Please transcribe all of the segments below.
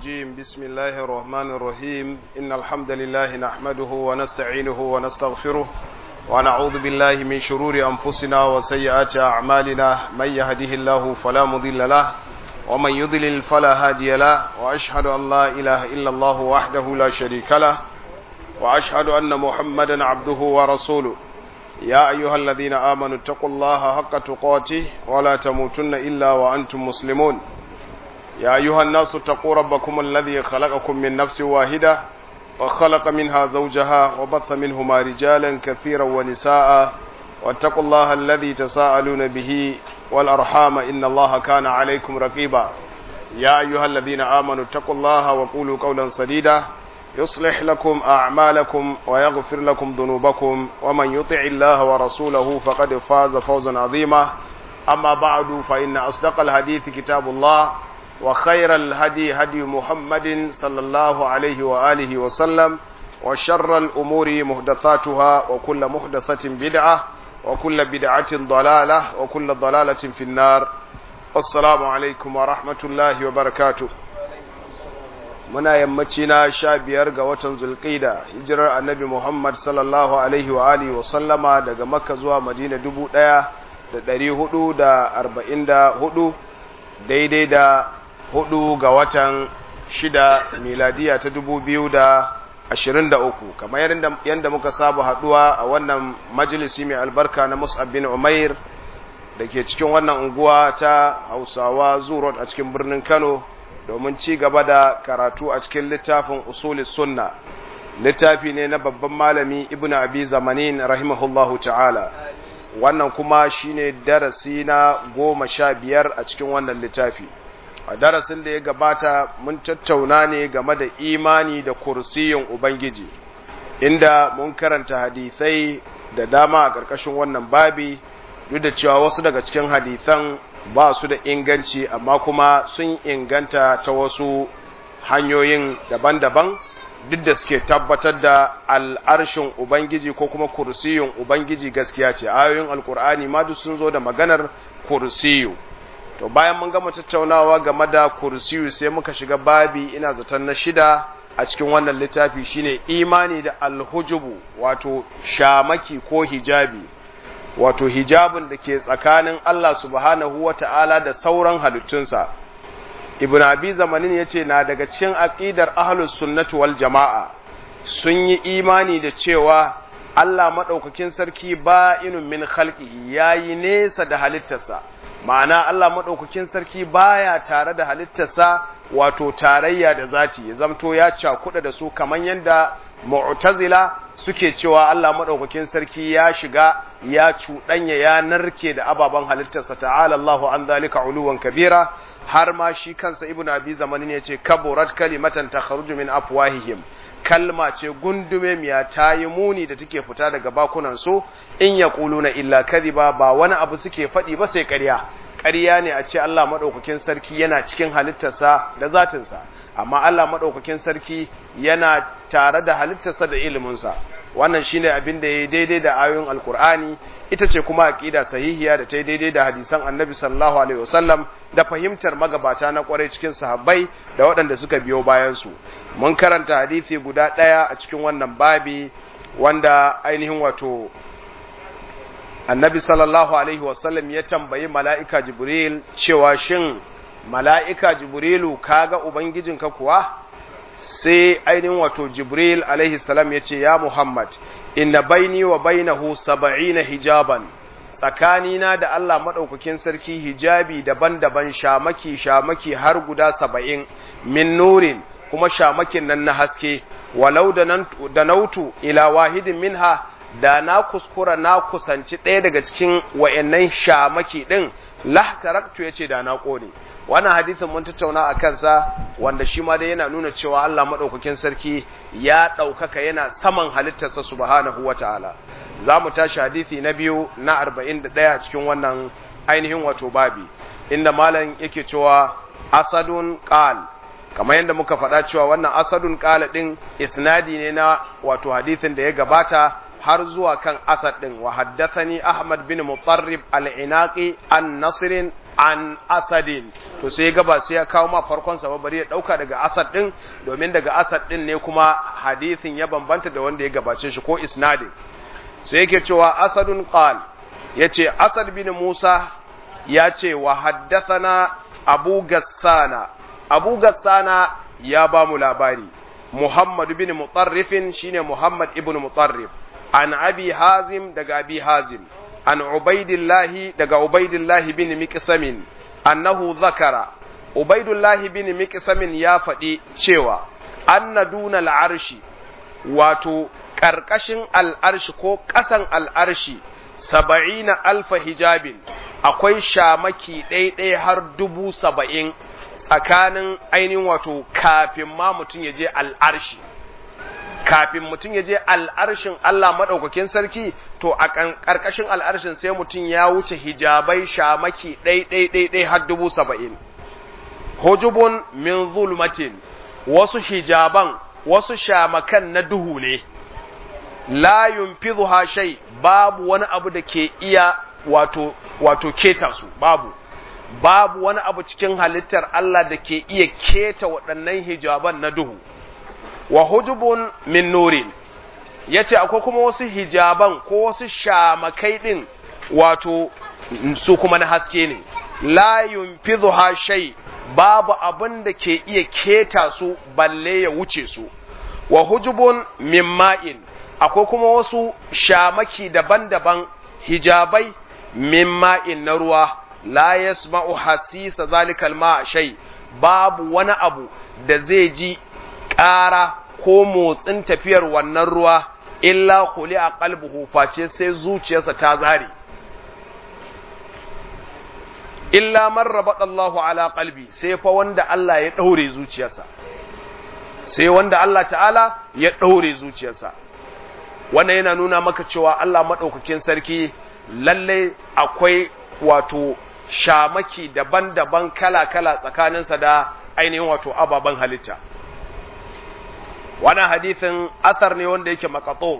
الرجيم بسم الله الرحمن الرحيم إن الحمد لله نحمده ونستعينه ونستغفره ونعوذ بالله من شرور أنفسنا وسيئات أعمالنا من يهده الله فلا مضل له ومن يضلل فلا هادي له وأشهد أن لا إله إلا الله وحده لا شريك له وأشهد أن محمدا عبده ورسوله يا أيها الذين آمنوا اتقوا الله حق تقاته ولا تموتن إلا وأنتم مسلمون يا أيها الناس اتقوا ربكم الذي خلقكم من نفس واحدة وخلق منها زوجها وبث منهما رجالا كثيرا ونساء واتقوا الله الذي تساءلون به والأرحام إن الله كان عليكم رقيبا يا أيها الذين آمنوا اتقوا الله وقولوا قولا سديدا يصلح لكم أعمالكم ويغفر لكم ذنوبكم ومن يطع الله ورسوله فقد فاز فوزا عظيما أما بعد فإن أصدق الحديث كتاب الله وخير الهدي هدي محمد صلى الله عليه وآله وسلم وشر الأمور محدثاتها وكل محدثة بدعة وكل بدعة ضلالة وكل ضلالة في النار السلام عليكم ورحمة الله وبركاته muna yammaci na sha biyar ga watan zulƙida hijirar annabi muhammad sallallahu alaihi wa alihi wa sallama daga makka zuwa madina dubu ɗaya da ɗari hudu da arba'in da hudu daidai da hudu ga watan shida miladiya ta dubu biyu da ashirin da uku kamar yadda muka saba haɗuwa a wannan majalisi mai albarka na mus'ab bin umair da ke cikin wannan unguwa ta hausawa zurot a cikin birnin kano domin ci gaba da karatu a cikin littafin usulis sunna littafi ne na babban malami ibn abi zamanin rahimahullahu ta'ala wannan kuma shine darasi na goma sha biyar a cikin wannan littafi a darasin da ya gabata mun tattauna ne game da imani da kursiyin ubangiji inda mun karanta hadisai da dama a ƙarƙashin wannan babi duk da cewa wasu daga cikin hadisan ba su da inganci amma kuma sun inganta ta wasu hanyoyin daban-daban duk da suke tabbatar da al'arshin Ubangiji ko kuma kursiyin Ubangiji gaskiya ce, ayoyin Alƙur'ani ma duk sun zo da maganar kursiyu. To bayan mun gama tattaunawa game da kursiyu sai muka shiga babi ina zaton na shida a cikin wannan littafi shine imani da alhujubu wato shamaki ko hijabi. wato hijabin da ke tsakanin Allah subhanahu wa ta'ala da sauran halittunsa. Ibn Abi zamanin ya ce na daga cikin aƙidar ahlus sunnatu wal jama'a sun yi imani da cewa Allah maɗaukakin sarki ba inun min khalqi ya yi nesa da halittarsa, ma'ana Allah maɗaukakin sarki baya tare da halittarsa wato tarayya da zati, ya zamto ya cakuɗa da su kamar yadda mu'tazila suke cewa Allah madaukakin sarki ya shiga ya cuɗanya ya narke da ababen halittarsa ta'ala Allahu an zalika uluwan kabira har ma shi kansa ibnu abi zamanin ya ce kaburat kalimatan takhruju min afwahihim kalma ce gundume miya ta yi muni da take fita daga bakunan su in yaquluna illa kadhiba ba wani abu suke faɗi ba sai ƙarya ƙarya ne a ce Allah madaukakin sarki yana cikin halittarsa da zatinsa amma Allah maɗaukakin sarki yana tare da halittarsa da iliminsa wannan shine abin da ya yi daidai da ayoyin alkur'ani ita ce kuma aƙida sahihiya da ta yi daidai da hadisan annabi sallallahu alaihi wasallam da fahimtar magabata na kwarai cikin sahabbai da waɗanda suka biyo bayansu mun karanta hadisi guda ɗaya a cikin wannan babi wanda ainihin wato annabi sallallahu alaihi wasallam ya tambayi mala'ika jibril cewa shin mala'ika Jibrilu kaga Ubangijinka kuwa, sai ainihin wato Jibril alaihi salam ya ce, Ya Muhammad, inna baini wa bainahu saba'ina hijaban, tsakanina da Allah maɗaukakin sarki hijabi daban-daban shamaki shamaki har guda saba'in min nurin kuma shamakin nan na haske, walau da nautu ila wahidin minha da na kuskura na kusanci ɗaya daga cikin wa'yannan shamaki ɗin, lahtaraktu ya ce da na ƙone. wannan hadisin mun tattauna a kansa wanda shi ma dai yana nuna cewa Allah maɗaukakin sarki ya ɗaukaka yana saman halittarsa subhanahu wa ta'ala za mu tashi hadisi na biyu na arba'in da ɗaya cikin wannan ainihin wato babi inda malam yake cewa asadun qal kamar yadda muka faɗa cewa wannan asadun qala ɗin isnadi ne na wato hadisin da ya gabata har zuwa kan asad ɗin wa haddathani ahmad bin mutarrib al-inaqi an nasrin an asadin to sai ga ba sai ya kawo ma farkon sa ba bari ya dauka daga asad din domin daga asad din ne kuma hadisin ya bambanta da wanda ya gabace shi ko isnadin sai yake cewa asadun qal yace asad bin musa ya ce wa haddathana abu gassana abu gassana ya ba mu labari muhammad bin mutarrifin shine muhammad ibn mutarrif an abi hazim daga abi hazim an ubaidillahi daga ubaidillahi bin miqsamin annahu zakara ubaidillahi bin miqsamin ya faɗi cewa anna duna al'arshi wato ƙarƙashin al'arshi ko ƙasan al'arshi saba'ina alfa hijabin akwai shamaki ɗaiɗai har dubu saba'in tsakanin ainihin wato kafin ma mutum ya je al'arshi kafin mutum ya je al'arshin Allah maɗaukakin sarki to a ƙarƙashin al'arshin sai mutum ya wuce hijabai shamaki ɗai-ɗai-ɗai har dubu saba'in. Hujubun min zulmatin wasu hijaban wasu shamakan na duhu ne, la yunfizu shai babu wani abu da ke iya wato, wato keta su babu. Babu wani abu cikin halittar Allah da ke iya keta waɗannan hijaban na duhu. wa hujubun min nurin yace akwai kuma wasu hijaban ko wasu shamakai din wato su kuma na haske ne la yunfidhuha shay babu abin da ke iya keta su balle ya wuce su wa hujubun min ma'in akwai kuma wasu shamaki daban-daban hijabai min ma'in na ruwa la yasma'u hasisa zalikal ma shay babu wani abu da zai ji ƙara ko motsin tafiyar wannan ruwa illa kuli a kalbuhu face sai zuciyarsa ta zare illa man Allahu ala qalbi sai fa wanda Allah ya daure zuciyarsa sai wanda Allah ta'ala ya daure zuciyarsa wannan yana nuna maka cewa Allah madaukakin sarki lalle akwai wato shamaki daban-daban kala-kala tsakaninsa da ainihin wato ababen halitta wannan hadithin athar ne wanda yake makato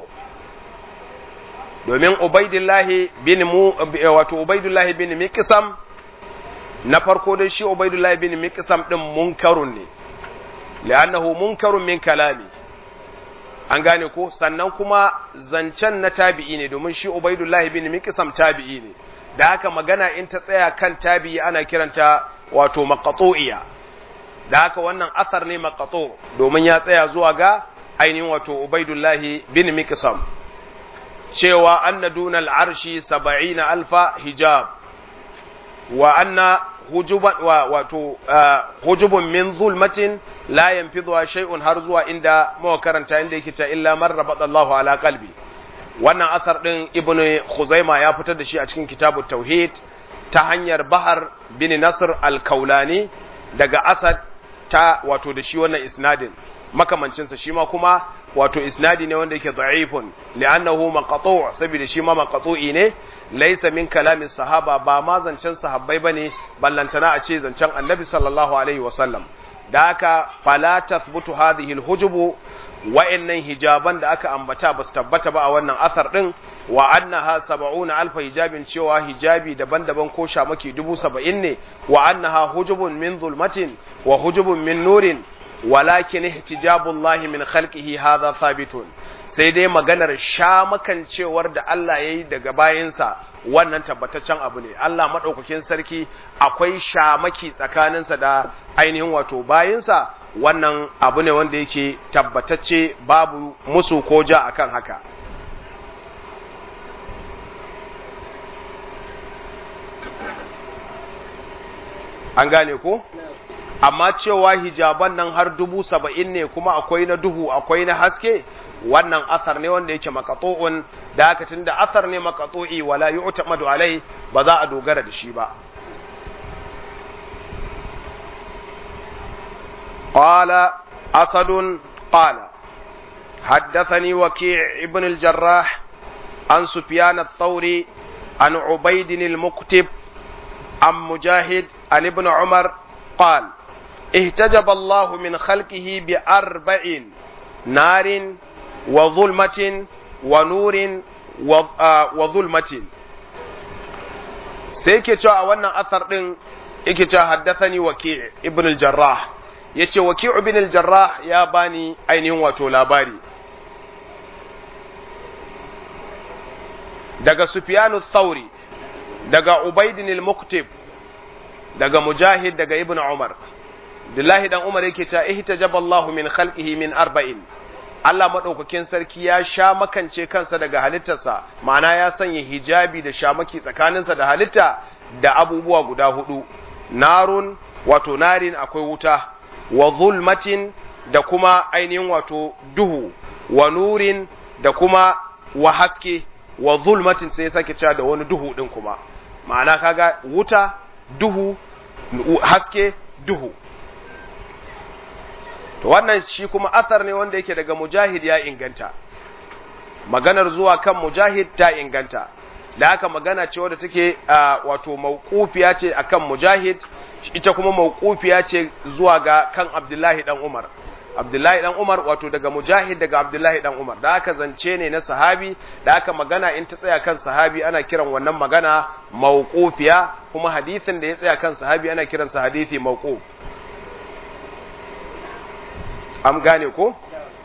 domin ubaidillahi bin mu wato ubaidillahi bin miqsam na farko dai shi ubaidillahi bin miqsam din munkarun ne li'annahu munkarun min kalami an gane ko sannan kuma zancen na tabi'i ne domin shi ubaidillahi bin miqsam tabi'i ne da haka magana in ta tsaya kan tabi'i ana kiranta wato maqtu'iya da haka wannan asar ne maqatu domin ya tsaya zuwa ga ainihin wato Ubaidullahi bin Miqsam cewa anna dunal arshi 70 alfa hijab wa anna hujuban wa wato hujubun min zulmatin la yanfidhu shay'un har zuwa inda muka karanta inda yake ta illa man rabatallahu ala qalbi wannan asar din ibnu khuzaima ya fitar da shi a cikin kitabut tauhid ta hanyar bahar bin nasr al-kaulani daga asad ta wato da shi wannan isnadin makamancinsa shi ma kuma wato isnadi ne wanda yake da'ifun li'annahu maqtu' saboda shi ma maqtu'i ne laysa min kalamin sahaba ba ma zancen sahabbai bane ballantana a ce zancen annabi sallallahu alaihi wasallam da haka fala tathbutu hadhihi alhujubu wa'annan hijaban da aka ambata ba su tabbata ba a wannan asar din wa annaha sab'una alfa hijabin cewa hijabi daban-daban ko shamaki dubu saba'in ne wa annaha hujubun min zulmatin wa hujubun min nurin walakin ihtijabullahi min khalqihi hadha thabitun sai dai maganar shamakan cewar da Allah yayi daga bayinsa wannan tabbataccen abu ne Allah madaukakin sarki akwai shamaki tsakaninsa da ainihin wato bayinsa wannan abu ne wanda yake tabbatacce babu musu ko ja akan haka an gane ko amma cewa hijaban nan har dubu saba'in ne kuma akwai na duhu akwai na haske wannan asar ne wanda yake makato'un da haka tun da asar ne makato'i wala yu'tamadu alai ba za a dogara da shi ba قال أسد قال حدثني وكيع ابن الجراح عن سفيان الثوري عن عبيد المكتب عن مجاهد عن ابن عمر قال اهتجب الله من خلقه بأربع نار وظلمة ونور وظلمة sai yake cewa a wannan asar din yake cewa haddathani waki ibn al-jarrah yace waki ibn al-jarrah ya bani ainihin wato labari daga sufyanu thauri daga ubaidin al-muktib daga mujahid daga ibn umar Abdullahi dan Umar yake ta ihtajaba Allahu min khalqihi min arba'in Allah madaukakin sarki ya sha makance kansa daga halittarsa ma'ana ya sanya hijabi da shamaki tsakaninsa da halitta da abubuwa guda hudu narun wato narin akwai wuta wa zulmatin da kuma ainihin wato duhu wa nurin da kuma wa haske wa zulmatin sai sake cewa da wani duhu din kuma ma'ana kaga wuta duhu haske duhu to wannan shi kuma athar ne wanda yake daga mujahid ya inganta maganar zuwa kan mujahid ta inganta da haka magana ce wadda take wato mauqufiya ce akan mujahid ita kuma mauqufiya ce zuwa ga kan abdullahi dan umar abdullahi dan umar wato daga mujahid daga abdullahi dan umar da haka zance ne na sahabi da haka magana in ta tsaya kan sahabi ana kiran wannan magana mauqufiya kuma hadisin da ya tsaya kan sahabi ana kiransa hadisi mauquf am gane ko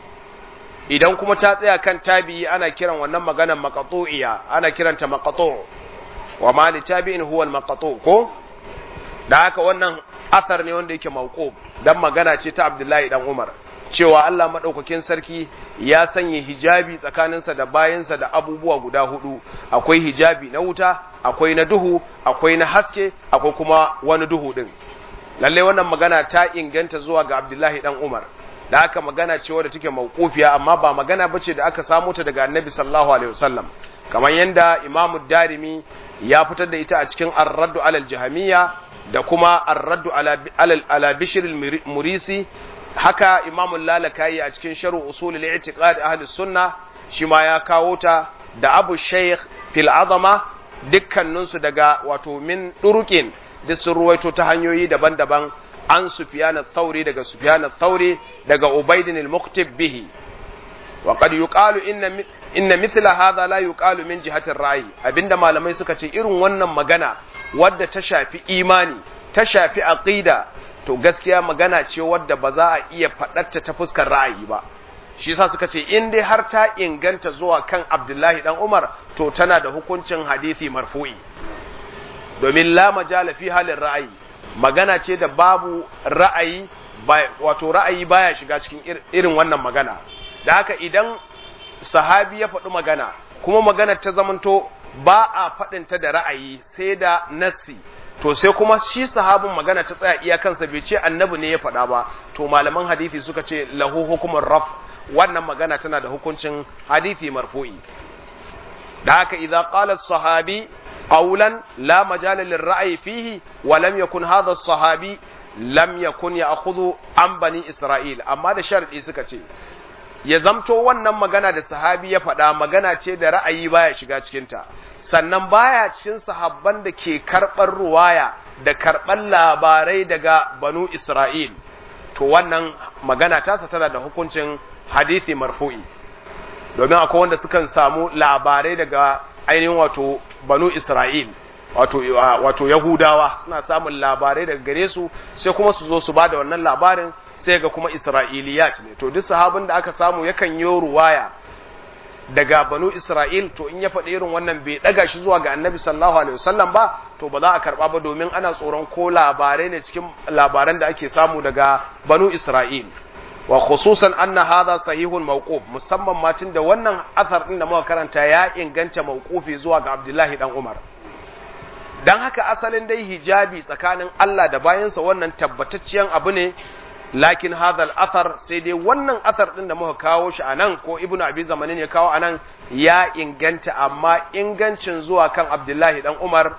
idan kuma ta tsaya kan tabi'i ana kiran wannan maganar maqtu'iya ana kiranta maqtu' wa ma li tabi'in huwa al-maqtu' ko da haka wannan asar ne wanda yake mauquf dan magana ce ta Abdullahi dan Umar cewa Allah madaukakin sarki ya sanya hijabi tsakaninsa da bayansa da abubuwa guda hudu akwai hijabi na wuta akwai na duhu akwai na haske akwai kuma wani duhu din lalle wannan magana ta inganta zuwa ga Abdullahi dan Umar da aka magana ce wadda take mauqufiya amma ba magana bace da aka samu ta daga Annabi sallallahu alaihi wasallam kamar yanda Imam Darimi ya fitar da ita a cikin Ar-Radd ala al-Jahmiyya da kuma Ar-Radd ala ala Bishr al-Murisi haka Imam Lalakai a cikin Sharh Usul al-I'tiqad Ahli Sunnah shi ma ya kawo ta da Abu Shaykh fil Azama dukkaninsu daga wato min durukin duk sun ruwaito ta hanyoyi daban-daban an Sufyan al-Thawri daga Sufyan al-Thawri daga Ubayd al-Muqtib bihi wa qad yuqalu inna inna mithla hadha la yuqalu min jihati ar-ra'yi abinda malamai suka ce irin wannan magana wadda ta shafi imani ta shafi aqida to gaskiya magana ce wadda ba za a iya faɗarta ta fuskar ra'ayi ba shi yasa suka ce in dai har ta inganta zuwa kan Abdullahi dan Umar to tana da hukuncin hadisi marfu'i domin la majala fi halin ra'ayi magana ce da babu ra'ayi wato ra'ayi baya shiga cikin irin wannan magana da haka idan sahabi ya faɗi magana kuma magana ta zamanto ba a faɗinta da ra'ayi sai da nassi to sai kuma shi sahabin magana ta tsaya iyakansa bai ce annabi ne ya faɗa ba to malaman hadisi suka ce lahu hukumar raf wannan magana tana da hukuncin hadisi marfu'i da haka idza qala sahabi قولا لا مجال للرأي فيه ولم يكن هذا الصحابي لم يكن يأخذ عن بني إسرائيل أما ده شرط suka ce ya zamto wannan magana da sahabi ya faɗa magana ce da ra'ayi baya shiga cikinta sannan baya cikin sahabban da ke karɓar ruwaya da karɓar labarai daga banu Isra'il to wannan magana tasa tana da hukuncin hadisi marfu'i domin akwai wanda sukan samu labarai daga ainihin wato banu Isra'il wato wato Yahudawa suna samun labarai daga gare su sai kuma su zo su bada wannan labarin sai ga kuma Isra'iliyat ne to duk sahabin da aka samu yakan yi ruwaya daga banu Isra'il to in ya faɗi irin wannan bai ɗaga shi zuwa ga annabi sallallahu alaihi wasallam ba to ba za a karɓa ba domin ana tsoron ko labarai ne cikin labaran da ake samu daga banu Isra'il wa khususan anna hadha sahihun mawquf musamman ma da wannan athar din da muka karanta ya inganta mawqufi zuwa ga Abdullahi dan Umar dan haka asalin dai hijabi tsakanin Allah da bayansa wannan tabbatacciyar abu ne lakin hadha al-athar sai dai wannan athar din da muka kawo shi anan ko Ibnu Abi Zamanin ya kawo anan ya inganta amma ingancin zuwa kan Abdullahi dan Umar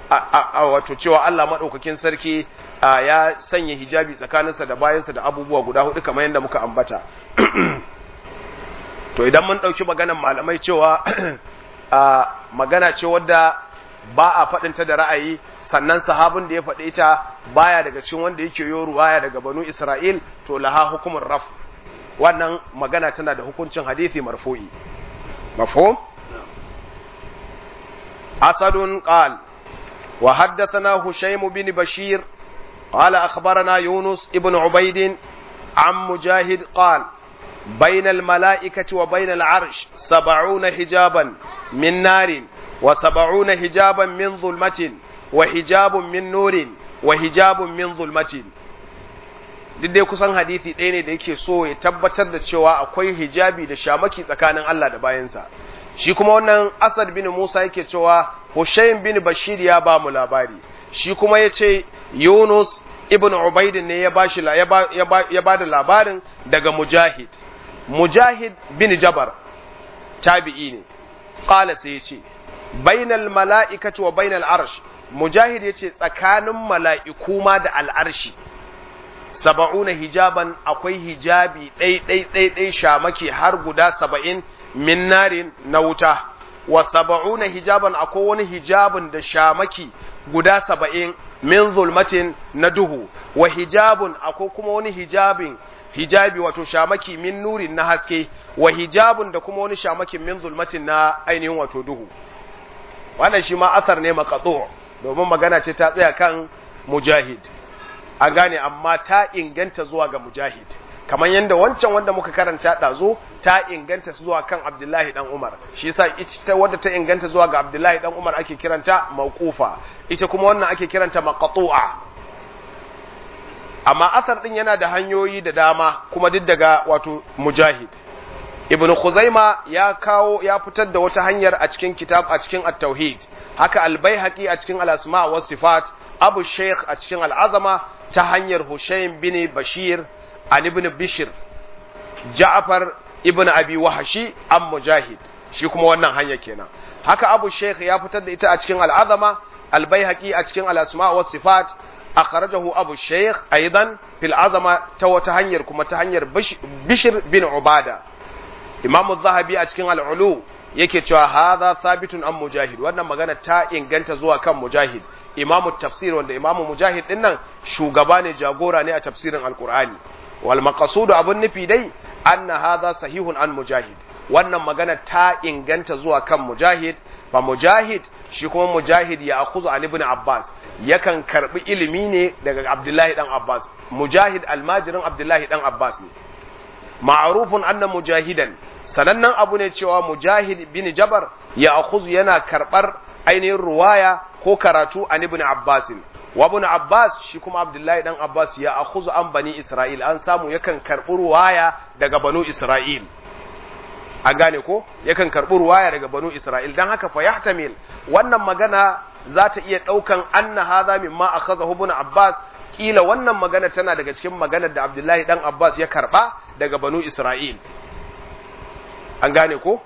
wato cewa Allah madaukakin sarki ya sanya hijabi tsakaninsa da bayansa da abubuwa guda hudu kamar yadda muka ambata to idan mun ɗauki maganan malamai cewa magana ce wadda ba a faɗinta da ra'ayi sannan sahabin da ya faɗi ita baya daga cikin wanda yake yo ruwaya daga banu Isra'il to laha hukumin raf wannan magana tana da hukuncin hadisi marfu'i mafhum asadun qal وحدثنا هشيم بن بشير قال أخبرنا يونس ابن عبيد عن مجاهد قال بين الملائكة وبين العرش سبعون حجابا من نار وسبعون حجابا من ظلمة وحجاب من نور وحجاب من ظلمة duk dai kusan hadisi ɗaya ne da yake so ya tabbatar da cewa akwai hijabi da shamaki tsakanin Allah da bayansa shi kuma wannan Asad bin Musa yake cewa Hushayn bin Bashir ya ba mu labari shi kuma ya ce Yunus ibn Ubaid ne ya ba shi ya ba da labarin daga Mujahid Mujahid bin Jabar tabi'i ne qala sai ya ce bainal mala'ikati wa bainal arsh Mujahid ya ce tsakanin mala'iku ma da al'arshi saba'una hijaban akwai hijabi ɗai ɗai ɗai ɗai shamaki har guda saba'in min narin na wuta wa saba'una hijaban akwai wani hijabin da shamaki guda saba'in min zulmatin na duhu wa hijabun akwai kuma wani hijabin hijabi wato shamaki min nurin na haske wa hijabun da kuma wani shamakin min zulmatin na ainihin wato duhu wannan shi ma asar ne makatsu domin magana ce ta tsaya kan mujahid an gane amma ta inganta zuwa ga mujahid kamar yadda wancan wanda muka karanta ɗazo ta inganta zuwa kan abdullahi dan umar shi yasa ita wadda ta inganta zuwa ga abdullahi dan umar ake kiranta mawqufa ita kuma wannan ake kiranta maqtu'a amma asar din yana da hanyoyi da dama kuma duk daga wato mujahid ibnu khuzaima ya kawo ya fitar da wata hanyar a cikin kitab a cikin at-tauhid haka al-baihaqi a cikin al-asma wa sifat abu sheikh a cikin al-azama ta hanyar Hushayn bin Bashir an ibn Bishir Ja'far ibn Abi Wahashi an Mujahid shi kuma wannan hanya kenan haka Abu Sheikh ya fitar da ita a cikin Al-Azama Al-Baihaqi a cikin Al-Asma wa Sifat akhrajahu Abu Sheikh aidan fil Azama ta wata hanyar kuma ta hanyar Bishir bin Ubada Imam Az-Zahabi a cikin Al-Ulu yake cewa hadha thabitun an Mujahid wannan magana ta inganta zuwa kan Mujahid imamu tafsir wanda imamu mujahid din nan shugaba ne jagora ne a tafsirin alkur'ani wal maqsudu abun nufi dai anna hadha sahihun an mujahid wannan magana ta inganta zuwa kan mujahid fa mujahid shi kuma mujahid ya akuzu an ibn abbas yakan karbi ilimi ne daga abdullahi dan abbas mujahid almajirin abdullahi dan abbas ne ma'rufun anna mujahidan sanannen abu ne cewa mujahid bin jabar ya akuzu yana karbar ainihin ruwaya ko karatu an ibn Abbas wa ibn Abbas shi kuma Abdullahi dan Abbas ya akhuzu an bani Isra'il an samu yakan karbi ruwaya daga banu Isra'il an gane ko yakan karbi ruwaya daga banu Isra'il dan haka fa yahtamil wannan magana za ta iya daukan anna hadha mimma akhadhahu ibn Abbas kila wannan magana tana daga cikin maganar da Abdullahi dan Abbas ya karba daga banu Isra'il an gane ko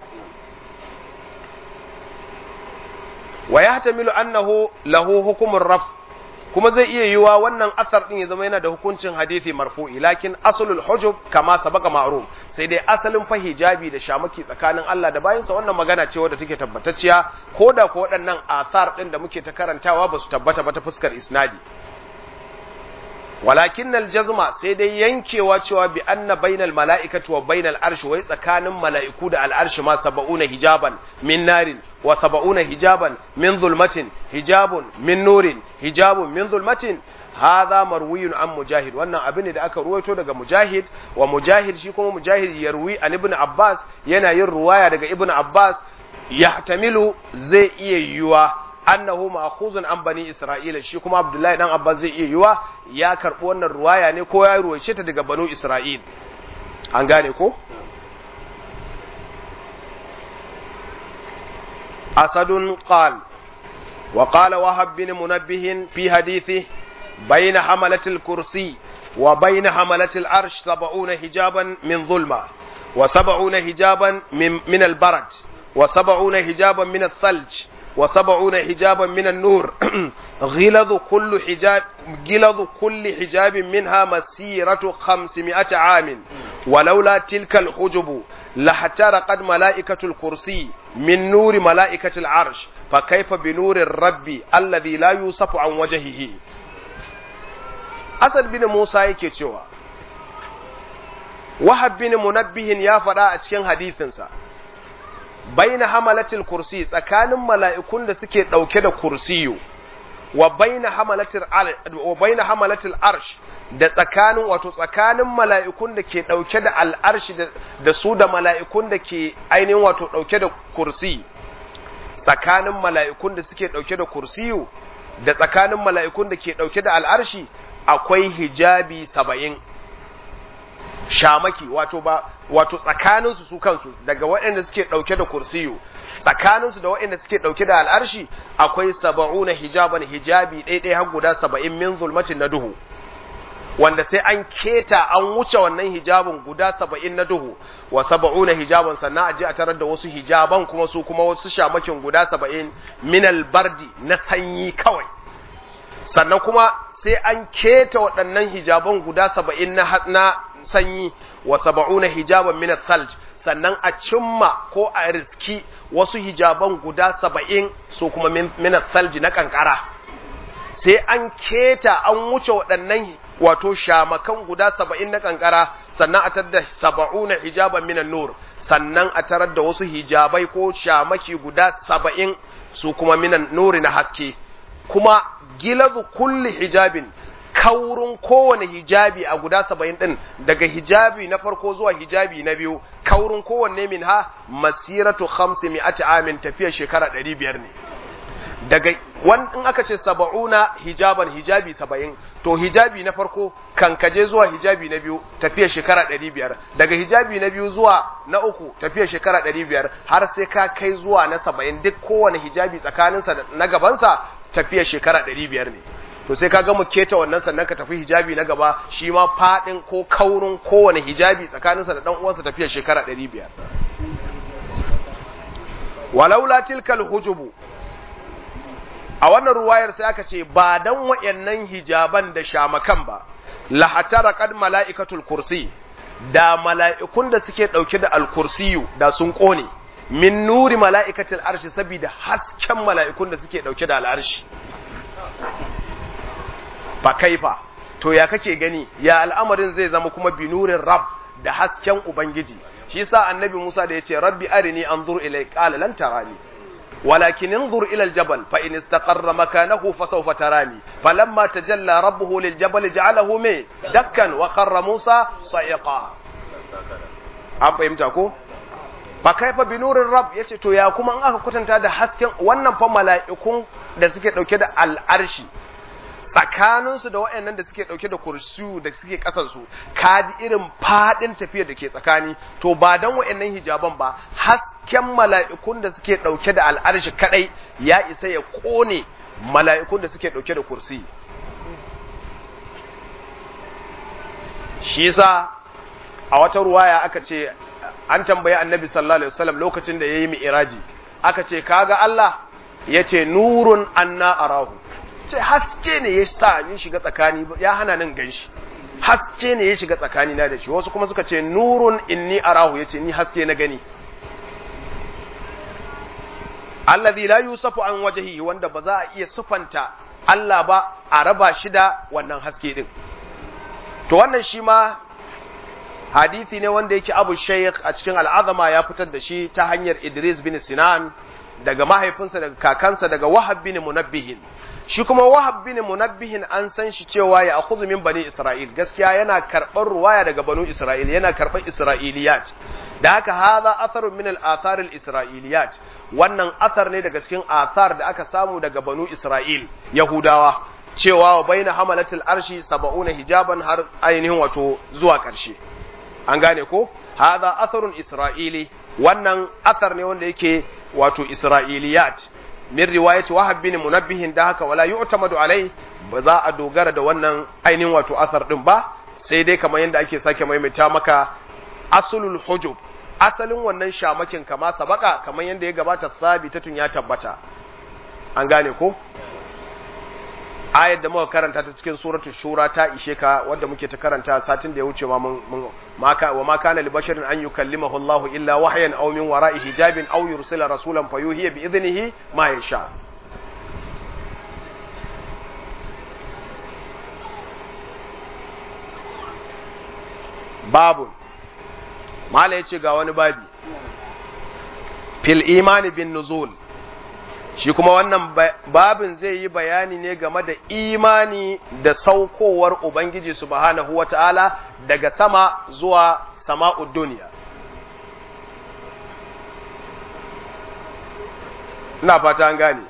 wa ya hatamilu annahu lahu hukumun raf kuma zai iya yiwa wannan asar din ya zama yana da hukuncin hadisi marfu'i lakin aslul hujub kama sabaka ma'ruf sai dai asalin fa hijabi da shamaki tsakanin Allah da bayansa wannan magana ce wadda take tabbatacciya ko da ko waɗannan asar din da muke ta karantawa ba su tabbata ba ta fuskar isnadi walakin aljazma sai dai yankewa cewa bi anna bainal mala'ikati wa bainal arshi wai tsakanin mala'iku da al'arshi ma saba'una hijaban min narin wa saba'una hijaban min zulmatin hijabun min nurin hijabun min zulmatin hadha marwiyun an mujahid wannan abin ne da aka ruwaito daga mujahid wa mujahid shi kuma mujahid yarwi an ibn abbas yana yin ruwaya daga ibn abbas yahtamilu zai iya yiwuwa annahu ma'khuzun an bani isra'ila shi kuma abdullahi dan abbas zai iya yiwa ya karbi wannan ruwaya ne ko ya ruwaice ta daga banu isra'il an gane ko asadun qal wa qala wahab bin munabbih fi hadithi bayna hamalat al-kursi wa bayna hamalat al-arsh 70 hijaban min zulma wa 70 hijaban min min al-barad wa 70 hijaban min al-thalj وسبعون حجابا من النور غلظ كل حجاب غلظ كل حجاب منها مسيرة خمسمائة عام ولولا تلك الحجب لاحترقت ملائكة الكرسي من نور ملائكة العرش فكيف بنور الرب الذي لا يوصف عن وجهه أسد بن موسى yake cewa wahab bin munabbihin ya faɗa a cikin hadisinsa baina hamalatil kursi tsakanin mala'ikun da suke ɗauke da kursiyu wa baina hamalatil wa baina hamalatil arsh da tsakanin wato tsakanin mala'ikun da ke dauke da al'arshi da su da mala'ikun da ke ainihin wato dauke da kursi tsakanin mala'ikun da suke dauke da kursiyu da tsakanin mala'ikun da ke dauke da al'arshi akwai hijabi saba'in shamaki wato ba wato tsakaninsu su kansu daga waɗanda suke ɗauke da kursiyu tsakaninsu da waɗanda suke ɗauke da al'arshi akwai saba'una hijaban hijabi ɗaiɗai har guda saba'in min zulmatin na duhu wanda sai an keta an wuce wannan hijabin guda saba'in na duhu wa saba'una hijaban sannan a je a tarar da wasu hijaban kuma su kuma wasu shamakin guda saba'in minal bardi na sanyi kawai sannan kuma sai an keta waɗannan hijaban guda saba'in na sanyi wa saba'una hijaban min thalj sannan a cimma ko a riski wasu hijaban guda saba'in su kuma min thalj na kankara sai an keta an wuce waɗannan wato shamakan guda saba'in na kankara sannan a tarar da saba'una hijaban min nur sannan a tarar da wasu hijabai ko shamaki guda saba'in su kuma minan nuri na haske kuma gilazu kulli hijabin kaurin kowane hijabi a guda saba'in ɗin daga hijabi na farko zuwa hijabi na biyu kaurin kowanne min ha masiratu hamsi mi'ati amin tafiyar shekara ɗari biyar ne daga in aka ce saba'una hijaban hijabi saba'in to hijabi na farko kankaje zuwa hijabi na biyu tafiyar shekara ɗari biyar daga hijabi na biyu zuwa na uku tafiyar shekara ɗari biyar har sai ka kai zuwa na saba'in duk kowane hijabi tsakaninsa na gabansa tafiyar shekara ɗari biyar ne to sai ka gama keta wannan sannan ka tafi hijabi na gaba shi ma faɗin ko kaurin kowane hijabi tsakaninsa da ɗan uwansa tafiyar shekara ɗari biyar walaula tilkal hujubu a wannan ruwayar sai aka ce ba dan wayannan hijaban da shamakan ba la hatara qad malaikatul kursi da mala'ikun da suke dauke da alkursiyu da sun kone min nuri mala'ikatil arshi saboda hasken mala'ikun da suke dauke da al'arshi fa kaifa to ya kake gani ya al'amarin zai zama kuma binurin rab da hasken ubangiji shi yasa annabi Musa da yace rabbi arini anzur ilay qala lan tarani ولكن انظر إلى الجبل فإن استقر مكانه فسوف تراني فلما تجلى ربه للجبل جعله مي دكا وخر موسى صيقا an fahimta ko fa kaifa bi nurin rab yace to ya kuma an aka kwatanta da hasken wannan fa mala'ikun da suke dauke da al'arshi tsakanin su da wayannan da suke dauke da kursiyu da suke kasan su kaji irin fadin tafiyar da ke tsakani to ba dan wayannan hijaban ba hasken mala'ikun da suke dauke da al'arshi kadai ya isa ya kone mala'ikun da suke dauke da kursi shi yasa a wata ruwaya aka ce an tambayi annabi sallallahu alaihi wasallam lokacin da yayi mi'raji aka ce kaga Allah yace nurun anna arahu ce haske ne ya sa ni shiga tsakani ya hana nan ganshi haske ne ya shiga tsakani na da shi wasu kuma suka ce nurun inni arahu yace ni haske na gani alladhi la yusafu an wajhihi wanda ba za a iya sufanta Allah ba a raba shi da wannan haske din to wannan shi ma hadisi ne wanda yake Abu Shaykh a cikin al'azama ya fitar da shi ta hanyar Idris bin Sinan daga mahaifinsa daga kakansa daga Wahab bin Munabbihin shi kuma Wahab bin Munabbihin an san shi cewa ya akhudhu min bani Isra'il gaskiya yana karɓar ruwaya daga banu Isra'il yana karɓar Isra'iliyat da haka hadha atharun min al-athar al-isra'iliyat wannan athar ne daga cikin athar da aka samu daga banu Isra'il Yahudawa cewa wa baina hamalatil arshi saba'una hijaban har ainihin wato zuwa ƙarshe an gane ko hadha atharun isra'ili wannan athar ne wanda yake wato isra'iliyat min riwayati wahab bin munabbihin da haka wala yu'tamadu alai ba za a dogara da wannan ainihin wato athar din ba sai dai kamar yadda ake sake maimaita maka asulul hujub asalin wannan shamakin kama sabaka kamar yadda ya gabata sabitatun ya tabbata an gane ko ayar da muka karanta ta cikin suratul shura ta ishe ka wanda muke ta karanta satin da ya wuce ma mun maka wa ma kana li basharin an yukallimahu Allah illa wahyan aw min wara'i hijabin aw yursila rasulan fayuhiya bi idnihi ma yasha babu mala yace ga wani babi fil imani bin nuzul shi kuma wannan babin zai yi bayani ne game da imani da saukowar ubangiji subhanahu wata'ala daga sama zuwa sama'ud duniya ina fata an gane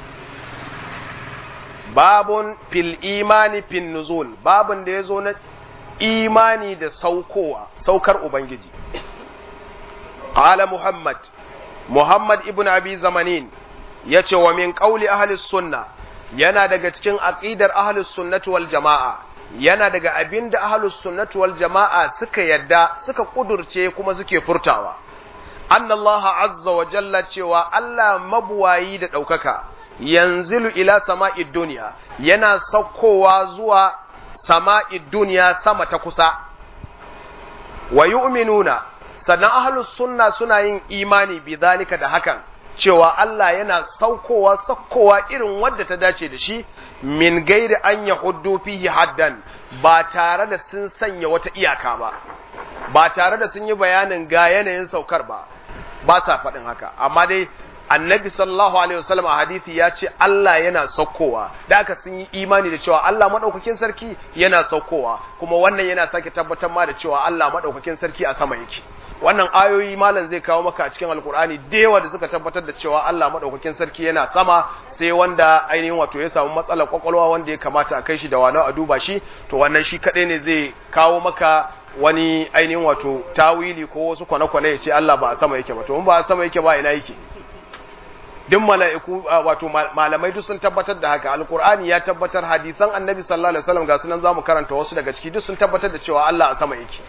babun fil imani fin nuzul babun da ya zo na imani da saukowa saukar ubangiji qala muhammad muhammad ibn abi zamanin yace wa min qauli ahli sunna yana daga cikin aqidar ahli sunnati wal jamaa yana daga abinda ahli sunnati wal jamaa suka yadda suka kudurce kuma suke furtawa annallaha azza wa jalla cewa Allah mabuwayi da ɗaukaka yanzilu ila sama'id duniya yana saukowa zuwa sama'id duniya sama ta kusa wa yu'minuna sannan ahlus sunna suna yin imani bi zalika da hakan cewa Allah yana saukowa saukowa irin wadda ta dace da shi min gairi an yahuddu fihi haddan ba tare da sun sanya wata iyaka ba ba tare da sun yi bayanin ga yanayin saukar ba ba sa faɗin haka amma dai annabi sallallahu alaihi wasallam a hadisi ya ce Allah yana saukowa da aka sun yi imani da cewa Allah madaukakin sarki yana saukowa kuma wannan yana sake tabbatar ma da cewa Allah madaukakin sarki a sama yake wannan ayoyi malam zai kawo maka a cikin alkur'ani da yawa da suka tabbatar da cewa Allah madaukakin sarki yana sama sai wanda ainihin wato ya samu matsalar kwakwalwa wanda ya kamata a kai shi da wani a duba shi to wannan shi kadai ne zai kawo maka wani ainihin wato tawili ko wasu kwane-kwane ya ce Allah ba a sama yake ba to in ba a sama yake ba ina yake duk mala'iku wato malamai duk sun tabbatar da haka alkur'ani ya tabbatar hadisan annabi sallallahu alaihi wasallam ga sunan zamu karanta wasu daga ciki duk sun tabbatar da cewa Allah a sama yake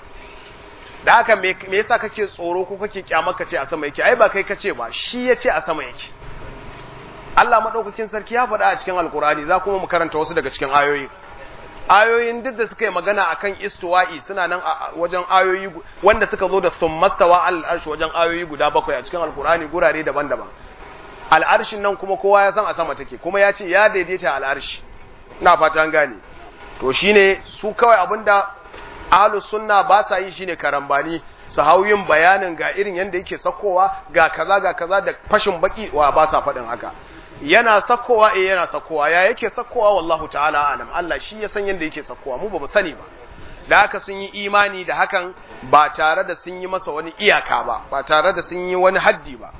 da haka me yasa kake tsoro ko kake kyamar ka ce a sama yake ai ba kai kace ba shi ya ce a sama yake Allah madaukakin sarki ya faɗa a cikin alkur'ani za kuma mu karanta wasu daga cikin ayoyi ayoyin duk da suka yi magana akan istiwa'i suna nan a wajen ayoyi wanda suka zo da summastawa al-arshi wajen ayoyi guda bakwai a cikin alkur'ani gurare daban-daban al'arshin nan kuma kowa ya san a sama take kuma ya ce ya daidaita al'arshi ina fata an gane to shine su kawai abinda ahlus sunna ba sa yi shine karambani su hau yin bayanin ga irin yanda yake sakowa ga kaza ga kaza da fashin baki wa ba sa faɗin haka yana sakowa eh yana sakowa ya yake sakowa wallahu ta'ala alam Allah shi ya san yanda yake sakowa mu ba mu sani ba da haka sun yi imani da hakan ba tare da sun yi masa wani iyaka ba ba tare da sun yi wani haddi ba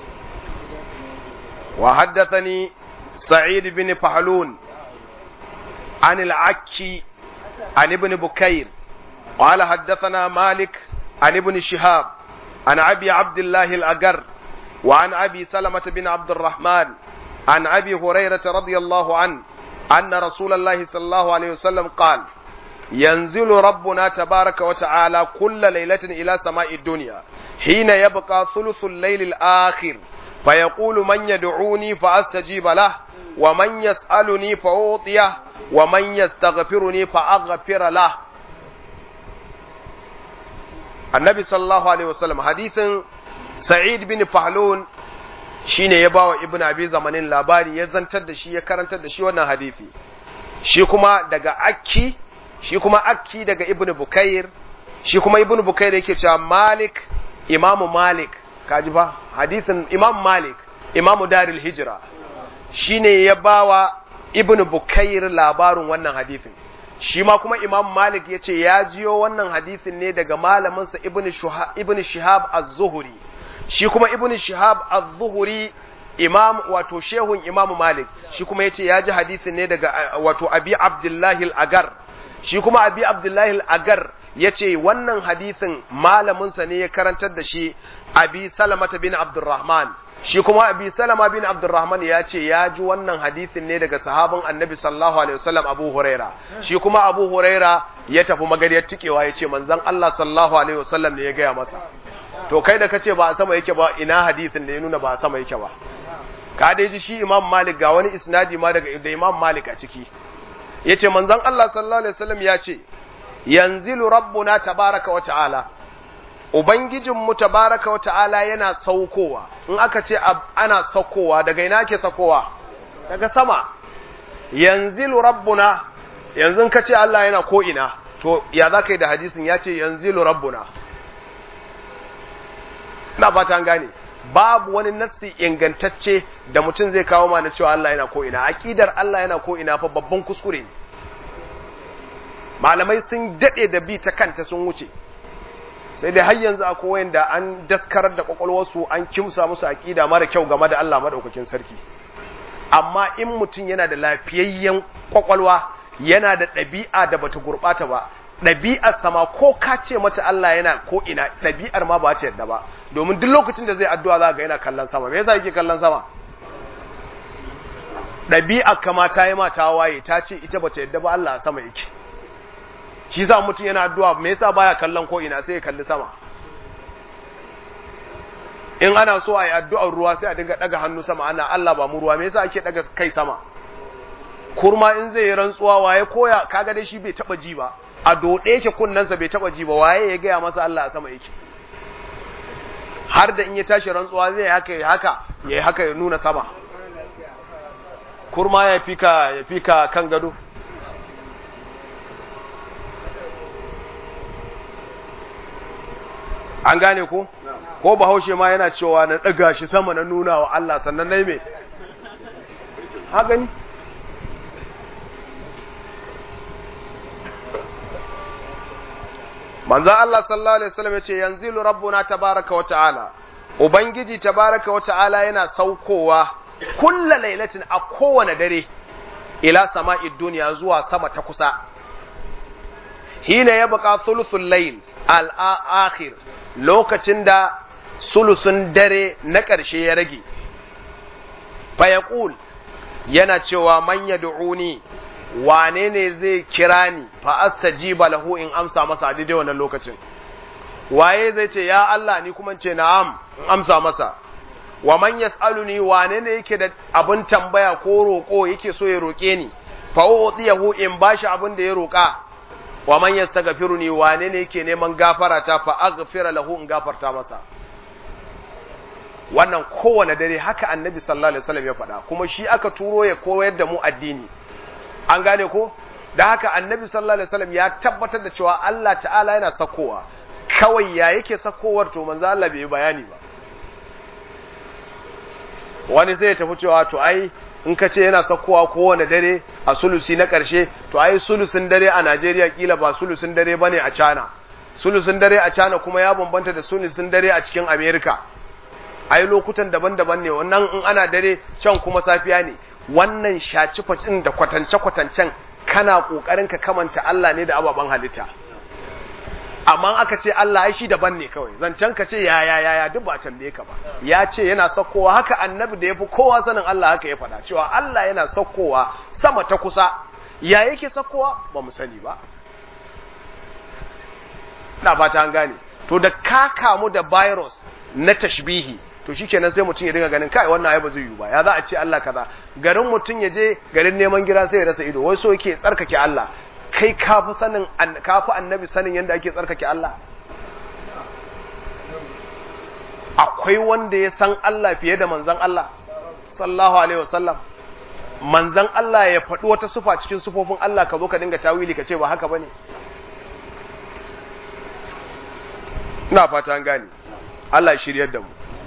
wa haddathani sa'id bin fahlun an al-akki an ibn bukair قال حدثنا مالك عن ابن شهاب عن أبي عبد الله الأجر وعن أبي سلمة بن عبد الرحمن عن أبي هريرة رضي الله عنه أن رسول الله صلى الله عليه وسلم قال ينزل ربنا تبارك وتعالى كل ليلة إلى سماء الدنيا حين يبقى ثلث الليل الآخر فيقول من يدعوني فأستجيب له ومن يسألني فأعطيه ومن يستغفرني فأغفر له النبي صلى الله عليه وسلم حديث سعيد بن فهلون shine ya bawa ibnu abi zamanin labari ya zantar da shi ya karantar da shi wannan hadisi shi kuma daga akki shi kuma akki daga ibnu bukair shi kuma ibnu bukair yake cewa malik imamu malik kaji ba hadisin imam malik imamu daril hijra shine ya bawa ibnu bukair labarin wannan hadisin shi ma kuma imam malik ya ce ya jiyo wannan hadisin ne daga malaminsa ibnu shihab az-zuhri shi kuma ibn shihab az-zuhri imam wato shehun imam malik shi kuma yace ya ji hadisin ne daga wato abi abdullahi al-agar shi kuma abi abdullahi al-agar yace wannan hadisin malamin sa ne ya karantar da shi abi salamata bin abdurrahman shi kuma abi salama bin abdurrahman ya ce ya ji wannan hadisin ne daga sahabin annabi sallallahu alaihi wasallam abu huraira shi kuma abu huraira ya tafi magariyar tikewa ya ce manzon allah sallallahu alaihi wasallam ne ya gaya masa to kai da kace ba a sama yake ba ina hadisin da ya nuna ba a sama yake ba ka dai ji shi imam malik ga wani isnadi ma daga da imam malik a ciki yace manzon Allah sallallahu alaihi wasallam ya ce yanzilu rabbuna tabaraka wa ta'ala ubangijin mu tabaraka wa ta'ala yana saukowa in aka ce ana saukowa daga ina ke saukowa daga sama yanzilu rabbuna yanzu ka ce Allah yana ko ina to ya za ka yi da hadisin ya ce yanzilu rabbuna na fata an gane babu wani nassi ingantacce da mutum zai kawo mana cewa Allah yana ko ina aqidar Allah yana ko ina fa babban kuskure ne malamai sun dade da bi ta kanta sun wuce sai dai har yanzu akwai wanda an daskarar da kwakwalwarsu an kimsa musu aqida mara kyau game da Allah madaukakin sarki amma in mutum yana da lafiyayyen kwakwalwa yana da ɗabi'a da bata gurɓata ba ɗabi'ar sama ko ka ce mata Allah yana ko ina ɗabi'ar ma ba ta yadda ba domin duk lokacin da zai addu'a za ga yana kallon sama me yasa yake kallon sama ɗabi'ar kama ta yi mata waye ta ce ita bata yadda ba Allah sama yake shi yasa mutum yana addu'a me yasa baya kallon ko ina sai ya kalli sama in ana so a yi addu'ar ruwa sai a dinga ɗaga hannu sama ana Allah ba mu ruwa me yasa ake ɗaga kai sama kurma in zai yi rantsuwa waye koya kaga dai shi bai taba ji ba a dode yake kunnansa bai taba ji ba waye ya gaya masa Allah a sama yake har da in ya tashi rantsuwa zai haka ya haka ya haka ya nuna sama kurma ya fika ya fika kan gado an gane ko ko bahaushe ma yana cewa na daga shi sama na nuna wa Allah sannan nayi me ha gani manzan Allah sallallahu Alaihi wasallam ya ce yanzilu rabbuna tabaraka wa ta'ala Ubangiji tabaraka wa ta'ala yana saukowa kulla lailatin a kowane dare ila sama'id duniya zuwa sama ta kusa hina ya baka sulusun layl al-akhir lokacin da sulusun dare na ƙarshe ya rage fa yaqul yana cewa man yad'uni wane ne zai kira ni fa astajiba lahu in amsa masa daidai wannan lokacin waye zai ce ya Allah ni kuma ce na'am in amsa masa wa man yas'aluni wane ne yake da abin tambaya ko roko yake so ya roke ni fa udiyahu in bashi abin da ya roka wa man yastaghfiruni wane ne yake neman gafara ta fa aghfira lahu in gafarta masa wannan kowane dare haka annabi sallallahu alaihi wasallam ya faɗa kuma shi aka turo ya koyar da mu addini an gane ko da haka annabi sallallahu alaihi wasallam ya tabbatar da cewa Allah ta'ala yana sakowa kawai ya yake sakowar to manzo Allah bai bayani ba wani sai ya tafi cewa to ai in ka ce yana sakowa kowane dare a sulusi na ƙarshe to ai sulusin dare a Najeriya kila ba sulusin dare bane a China sulusin dare a China kuma ya bambanta da sulusin dare a cikin America ai lokutan daban-daban ne wannan in ana dare can kuma safiya ne wannan shaci facin da kwatance-kwatancen kana ƙoƙarin ka kamanta Allah ne da ababen halitta amma aka ce Allah ai shi daban ne kawai zancen ka ce ya ya ya ya duk ba tambaye ka ba ya ce yana sakkowa haka annabi da yafi kowa sanin Allah haka ya faɗa cewa Allah yana sakkowa sama ta kusa ya yake sakkowa ba mu sani ba ina fata an gane to da ka kamu da virus na tashbihi to shikenan sai mutum ya dinga ganin kai wannan ai ba zai yi ba ya za a ce Allah kaza garin mutum ya je garin neman gira sai ya rasa ido wai so yake tsarkake Allah kai kafi sanin kafi annabi sanin yadda ake tsarkake Allah akwai wanda ya san Allah fiye da manzon Allah sallallahu alaihi wasallam manzon Allah ya faɗi wata sufa cikin sufofin Allah ka zo ka dinga tawili ka ce ba haka bane ina fata an gane Allah ya shiryar da mu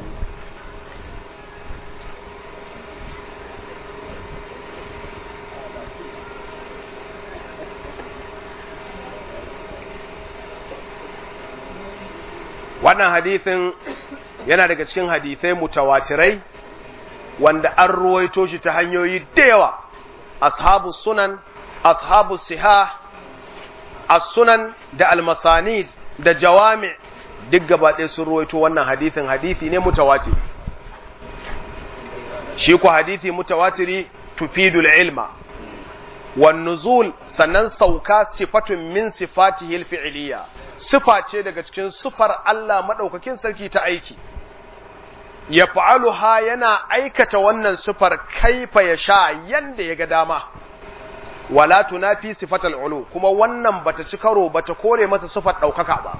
wannan hadithin yana daga cikin hadithai mutawatirai wanda an ruwaito shi ta hanyoyi da yawa ashabu sunan ashabu siha as-sunan da al-masanid da jawami duk gaba ɗaya sun ruwaito wannan hadithin hadithi ne mutawatiri shi ku hadithi mutawatiri tufidul ilma wan nuzul sannan sauka sifatun min sifatihi al-fi'liyya sifa ce daga cikin sufar Allah maɗaukakin sarki ta aiki, ya fa'aluha yana aikata wannan sufar kaifa ya sha yanda ya ga dama, wala tunafi sifatal ulu kuma wannan bata ci karo bata kore masa sufar ɗaukaka ba.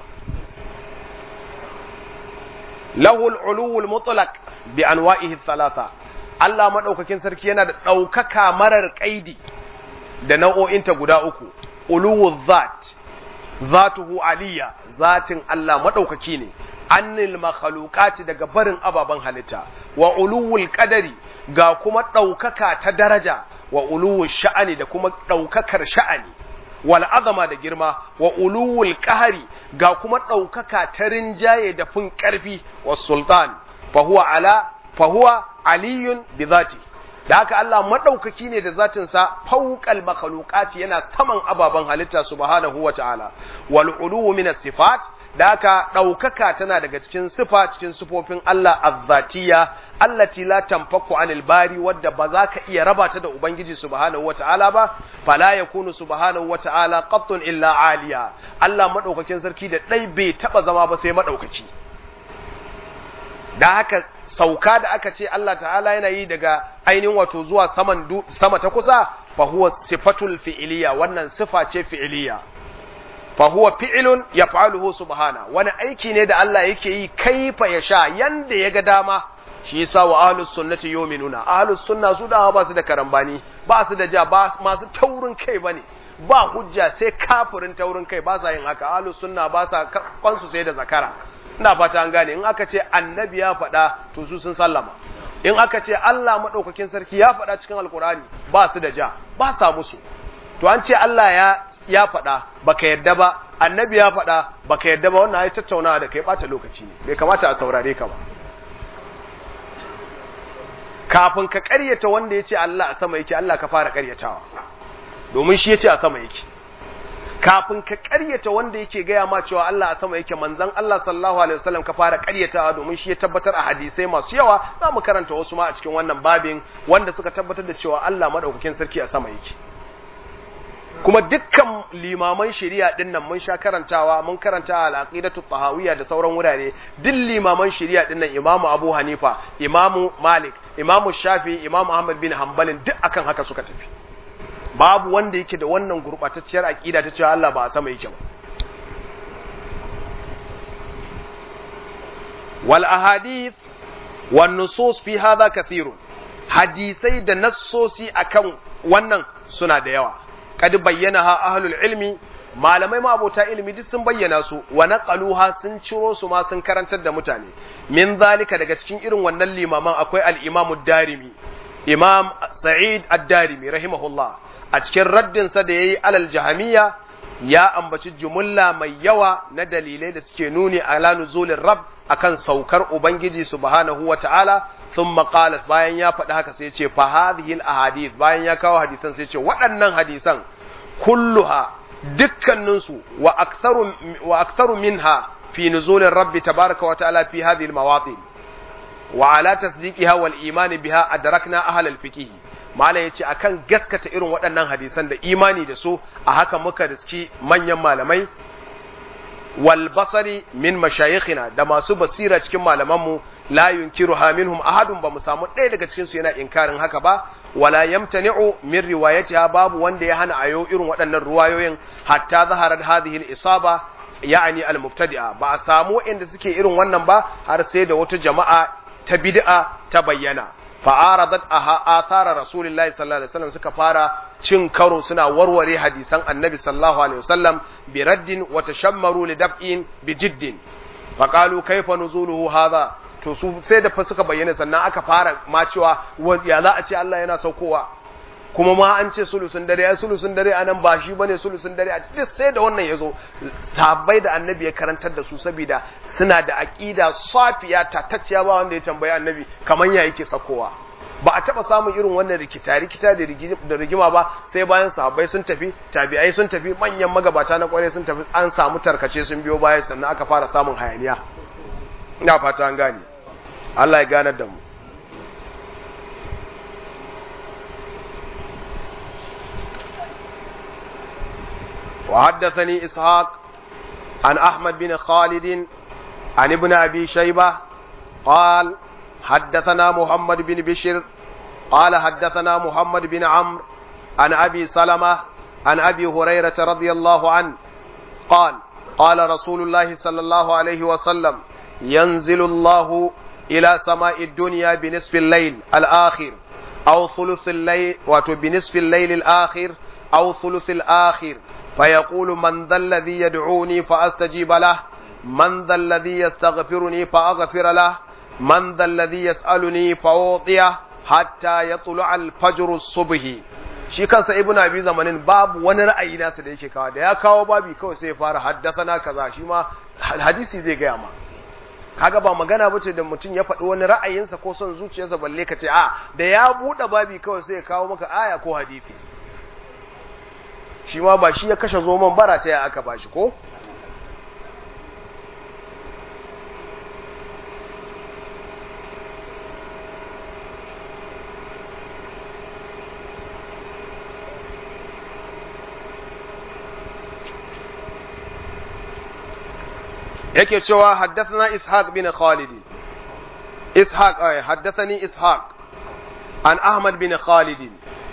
Lahul uluwul mutlaq bi anwa'ihi thalatha Allah maɗaukakin sarki yana da ɗaukaka marar ƙaidi da nau'o'inta guda uku, uluwul zat. zatuhu aliyya zatin Allah madaukaki ne annil makhluqati daga barin ababen halitta wa uluwul qadari ga kuma ɗaukaka ta daraja wa uluwul sha'ani da kuma ɗaukakar sha'ani wal azama da girma wa uluwul qahari ga kuma ɗaukaka ta rinjaye da fin ƙarfi wa sultan fa huwa ala fa huwa aliyun bi zati da haka Allah madaukaki ne da zatinsa fauqal makhluqati yana saman ababen halitta subhanahu wa ta'ala wal uluwu min sifat da haka daukaka tana daga cikin sifa cikin sifofin Allah azzatiyya allati la tanfaku anil bari wadda ba za ka iya raba ta da ubangiji subhanahu wa ta'ala ba fala yakunu subhanahu wa ta'ala qattun illa aliya Allah madaukakin sarki da dai bai taba zama ba sai madaukaki da haka sauka da aka ce Allah ta'ala yana yi daga ainihin wato zuwa saman sama ta kusa fa huwa sifatul fi'iliya wannan sifa ce fi'iliya fa huwa fi'ilun yaf'aluhu subhana wani aiki ne da Allah yake yi kaifa ya sha yanda ya ga dama shi yasa wa ahlus sunnati yu'minuna ahlus sunna su da ba su da karambani ba su da ja ba masu taurin kai bane ba hujja sai kafirin taurin kai ba sa yin haka ahlus sunna ba sa kwansu sai da zakara ina fata an gane in aka ce annabi ya faɗa to su sun sallama in aka ce Allah maɗaukakin sarki ya faɗa cikin alkurani ba su da ja ba sa musu to an ce Allah ya ya faɗa baka yadda ba annabi ya faɗa baka yadda ba wannan ai tattaunawa da kai ɓata lokaci ne bai kamata a saurare ka ba kafin ka ƙaryata wanda ya ce Allah a sama yake Allah ka fara ƙaryatawa domin shi ya ce a sama yake kafin ka ƙaryata wanda yake gaya ma cewa Allah a sama yake manzon Allah sallallahu alaihi wasallam ka fara ƙaryatawa domin shi ya tabbatar a hadisai masu yawa za mu karanta wasu ma a cikin wannan babin wanda suka tabbatar da cewa Allah madaukakin sarki a sama yake kuma dukkan limaman shari'a din nan mun sha karantawa mun karanta al-aqidatu tahawiyya da sauran wurare duk limaman shari'a din nan Imam Abu Hanifa Imam Malik Imam Shafi Imam Ahmad bin Hanbalin duk akan haka suka tafi babu wanda yake da wannan gurbatacciyar aqida ta cewa Allah ba a sama yake ba wal ahadith wan nusus fi hadha kathirun hadisai da nassosi akan wannan suna da yawa kad bayyana ahlul ilmi malamai ma abota ilimi duk sun bayyana su wa naqaluha sun ciro su ma sun karantar da mutane min zalika daga cikin irin wannan limaman akwai al-imamu darimi imam sa'id ad-darimi rahimahullah a cikin raddinsa da ya yi alal jahamiya ya ambaci jumulla mai yawa na dalilai da suke nuni ala nuzulin rab akan saukar ubangiji subhanahu wa ta'ala sun maƙalas bayan ya faɗi haka sai ce fa hadhihi ahadith bayan ya kawo hadisan sai ce waɗannan hadisan kulluha dukkaninsu wa aktharu wa aktharu minha fi nuzulin rabbi tabaraka wa ta'ala fi hadhihi al-mawatin wa ala tasdiqiha wal iman biha adrakna ahlal fiqh malam yace akan gaskata irin waɗannan hadisan da imani da su a haka muka riski manyan malamai wal basari min mashayikhina da masu basira cikin malamanmu la yunkiruha minhum ahadun ba mu samu ɗaya daga cikin su yana inkarin haka ba wala yamtani'u min riwayatiha babu wanda ya hana ayo irin waɗannan ruwayoyin hatta zaharar hadhihi al-isaba ya'ani al-mubtadi'a ba a samu inda suke irin wannan ba har sai da wata jama'a ta bid'a ta bayyana fa'aradat aha athara rasulullahi sallallahu alaihi wasallam suka fara cin karo suna warware hadisan annabi sallallahu alaihi wasallam bi raddin wa tashammaru li dab'in bi jiddin faqalu kayfa nuzuluhu hadha to su sai da suka bayyana sannan aka fara ma cewa ya za a ce Allah yana saukowa kuma ma an ce sulusun dare ya sulusun dare a nan ba shi bane sulusun dare a duk sai da wannan ya zo sahabbai da annabi ya karantar da su saboda suna da aqida safiya tatacciya ba wanda ya tambayi annabi kaman ya yake sakowa ba a taba samun irin wannan rikita rikita da rigima ba sai bayan sahabbai sun tafi tabi'ai sun tafi manyan magabata na kware sun tafi an samu tarkace sun biyo baya sannan aka fara samun hayaniya ina fata an gane Allah ya ganar da mu وحدثني إسحاق عن أحمد بن خالد عن ابن أبي شيبة قال حدثنا محمد بن بشر قال حدثنا محمد بن عمرو عن أبي سلمة عن أبي هريرة رضي الله عنه قال قال رسول الله صلى الله عليه وسلم ينزل الله إلى سماء الدنيا بنصف الليل الآخر أو ثلث الليل وبنصف الليل الآخر أو ثلث الآخر فيقول من ذا الذي يدعوني فأستجيب له man dhal ladhi yastaghfiruni fa aghfir lah man dhal ladhi yas'aluni fa utiya hatta yatlu'a al-fajr as-subh shi kansa ibnu abi zamanin babu wani ra'ayi nasa da yake kawo da ya kawo babi kawai sai ya fara haddathana kaza shi ma hadisi zai gaya ma kaga ba magana bace da mutum ya faɗi wani ra'ayinsa ko son zuciyarsa balle ka ce a da ya buɗe babi kawai sai ya kawo maka aya ko hadisi shi ma ba shi ya kashe zoman bara ta ya aka bashi ko yake cewa haddathana ishaq bin khalid ishaq ay haddathani ishaq an ahmad bin khalid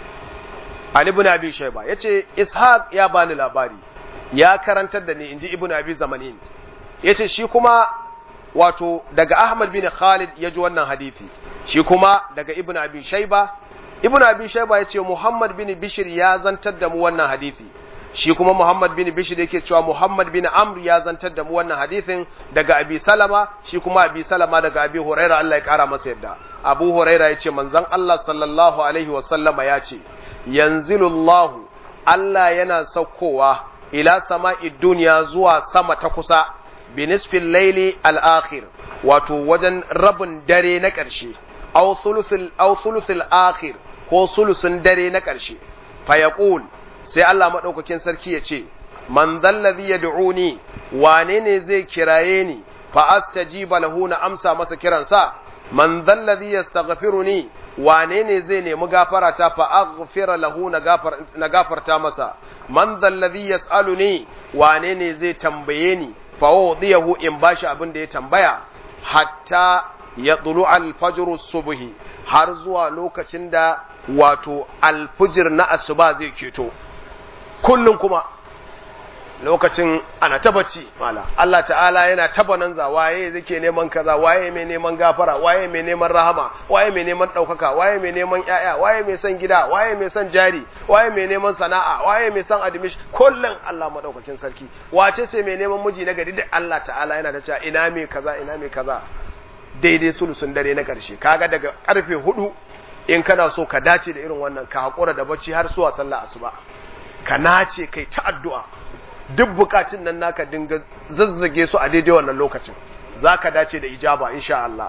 an ibn abi shayba yace ishaq ya bani labari ya karantar da ni inji ibn abi zamanin yace shi kuma wato daga ahmad bin khalid ya ji wannan hadisi shi kuma daga ibn abi shayba ibn abi shayba yace muhammad bin bishir ya zantar da mu wannan hadisi shi kuma Muhammad bin Bishir yake cewa Muhammad bin Amr ya zantar da mu wannan hadisin daga Abi Salama shi kuma Abi Salama daga Abi Huraira Allah ya kara masa yadda Abu Huraira yace manzon Allah sallallahu alaihi wa sallama yace yanzilullahu Allah yana saukowa ila sama'i duniya zuwa sama ta kusa bi nisfil layli al-akhir wato wajen rabin dare na ƙarshe aw thuluthil aw thuluthil akhir ko sulusun dare na ƙarshe fa yaqul sai Allah maɗaukakin sarki ya ce, Man zallazi ya du'uni, wane ne zai kiraye ni, fa astajiba lahu na amsa masa kiransa, man zallazi ya ni, wane ne zai nemi gafarata fa aghfira lahu na gafarta masa, man zallazi ya ni, wane ne zai tambaye ni, fa wadiyahu in bashi abin da ya tambaya, hatta ya tsulu alfajiru subhi har zuwa lokacin da wato alfijir na asuba zai keto. kullum kuma lokacin ana ta bacci mala Allah ta'ala yana taba nan za waye zake neman kaza waye mai neman gafara waye mai neman rahama waye mai neman daukaka waye mai neman yaya waye mai son gida waye mai son jari waye mai neman sana'a waye mai son admission kullum Allah madaukakin sarki wace ce mai neman miji na gari da Allah ta'ala yana da cewa ina mai kaza ina mai kaza daidai sulusun dare na karshe kaga daga karfe hudu in kana so ka dace da irin wannan ka hakura da bacci har zuwa sallah asuba ka nace kai ta addu'a duk bukatun nan naka dinga zazzage su a daidai wannan lokacin za ka dace da ijaba insha Allah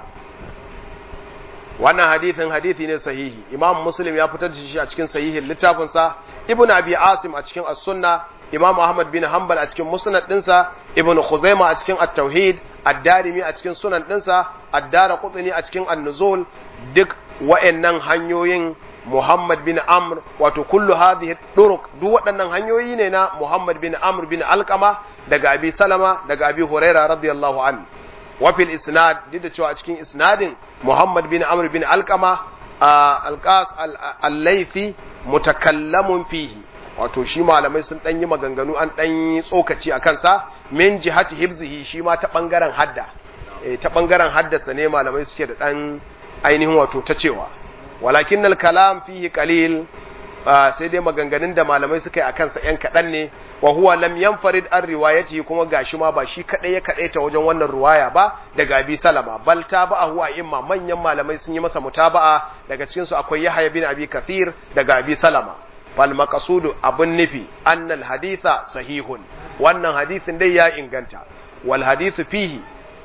wannan hadithin hadithi ne sahihi imam muslim ya fitar da shi a cikin sahihin littafinsa ibn abi asim a cikin as-sunna imam ahmad bin hanbal a cikin musnad dinsa ibn khuzaima a cikin at-tauhid ad-darimi a cikin sunan dinsa ad-darqutni a cikin an-nuzul duk wa'annan hanyoyin Muhammad bin Amr wato kullu hadhihi turuq duk waɗannan hanyoyi ne na Muhammad bin Amr bin Alqama daga Abi Salama daga Abi Huraira radiyallahu an wa fil isnad duk da cewa a cikin isnadin Muhammad bin Amr bin Alqama alqas al-laythi mutakallamun fihi wato shi malamai sun dan yi maganganu an dan yi tsokaci a kansa min jihati hibzihi shi ma ta bangaren hadda eh ta bangaren haddasa ne malamai suke da dan ainihin wato ta cewa walakin kalam fihi qalil sai dai maganganun da malamai suka yi akan sa yan kadan ne wa huwa lam yanfarid an riwayati kuma gashi ma ba shi kadai ya kadai ta wajen wannan riwaya ba daga Abi Salama bal tabahu a imma manyan malamai sun yi masa mutaba'a daga cikin su akwai Yahya bin Abi Kathir daga Abi Salama fal maqsudu abun nufi annal haditha sahihun wannan hadithin dai ya inganta wal hadithu fihi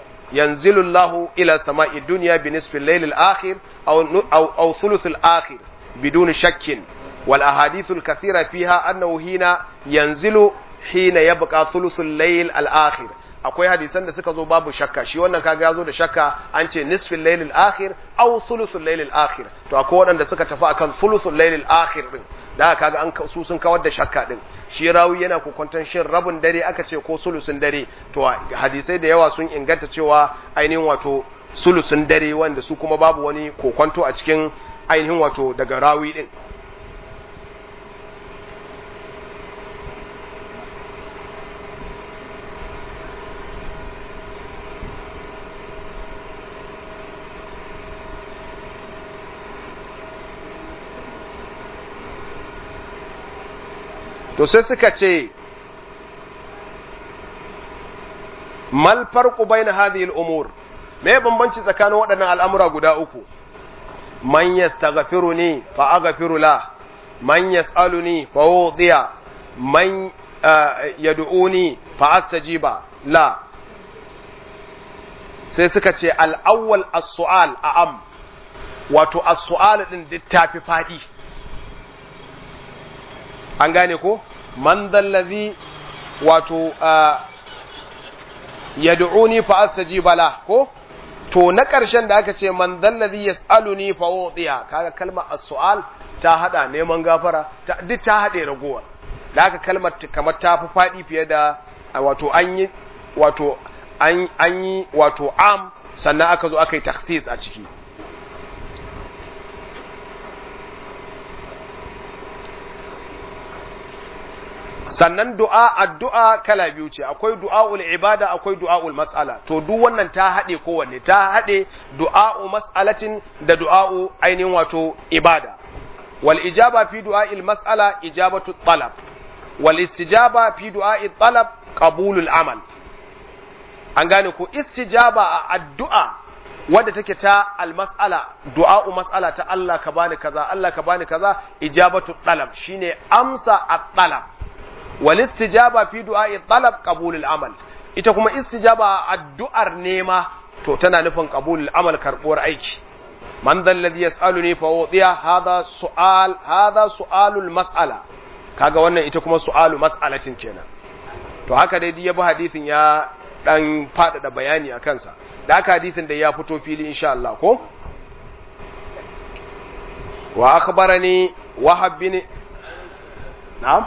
ينزل الله إلى سماء الدنيا بنصف الليل الآخر أو, أو, أو ثلث الآخر بدون شك والأحاديث الكثيرة فيها أنه هنا ينزل حين يبقى ثلث الليل الآخر akwai hadisan da suka zo babu shakka shi wannan kaga ya zo da shakka an ce nisfin lailil akhir aw thuluthul lailil akhir to akwai waɗanda suka tafi akan thuluthul lailil akhir din da kaga an su sun kawar da shakka din shi rawi yana kokwanton shin rabin dare aka ce ko sulusun dare to hadisai da yawa sun inganta cewa ainihin wato sulusun dare wanda su kuma babu wani kokwanto a cikin ainihin wato daga rawi din to sai suka ce mal farqu baina hadhihi al-umur me bambanci tsakanin waɗannan al'amura guda uku man yastaghfiruni fa aghfiru la man yas'aluni fa udiya man yad'uni fa astajiba la sai suka ce al-awwal as-su'al a'am wato as-su'al din duk tafi fadi an gane ko man dallazi wato yad'uni fa astajiba la ko to na ƙarshen da aka ce man dallazi yas'aluni fa udiya kaga kalmar as-su'al ta hada neman gafara duk ta hade ragowar da aka kalmar kamar ta fi fadi fiye da wato an yi wato an yi wato am sannan aka zo aka yi takhsis a ciki sannan du'a addu'a kala biyu ce akwai du'a'ul ibada akwai du'a'ul mas'ala to duk wannan ta haɗe kowanne ta haɗe du'a'u mas'alatin da du'a'u ainihin wato ibada wal ijaba fi du'a'il mas'ala ijabatu talab wal istijaba fi du'a'il talab qabulul amal an gane ko istijaba a addu'a wadda take ta al mas'ala du'a'u mas'ala ta Allah ka bani kaza Allah ka bani kaza ijabatu talab shine amsa at-talab wal istijaba fi du'a'i talab qabulul amal ita kuma istijaba addu'ar nema to tana nufin qabulul amal karbuwar aiki man dhal ladhi yas'aluni fa udiya hadha su'al hadha su'alul mas'ala kaga wannan ita kuma su'alu mas'alatin kenan to haka dai ya bi hadisin ya dan fadada bayani a kansa da haka hadisin da ya fito fili insha Allah ko wa akhbarani wahab bin na'am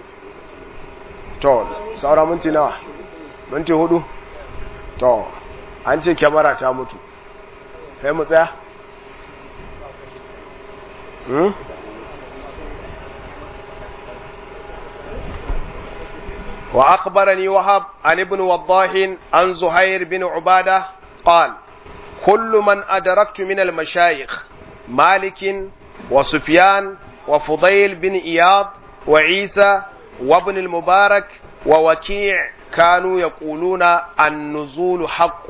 to saura minti nawa minti hudu to an ce kyamara ta mutu kai mu tsaya hmm? وأخبرني وهب عن ابن وضاح عن زهير بن عبادة قال كل من أدركت من المشايخ مالك وسفيان وفضيل بن إياض وعيسى وابن المبارك ووكيع كانوا يقولون النزول حق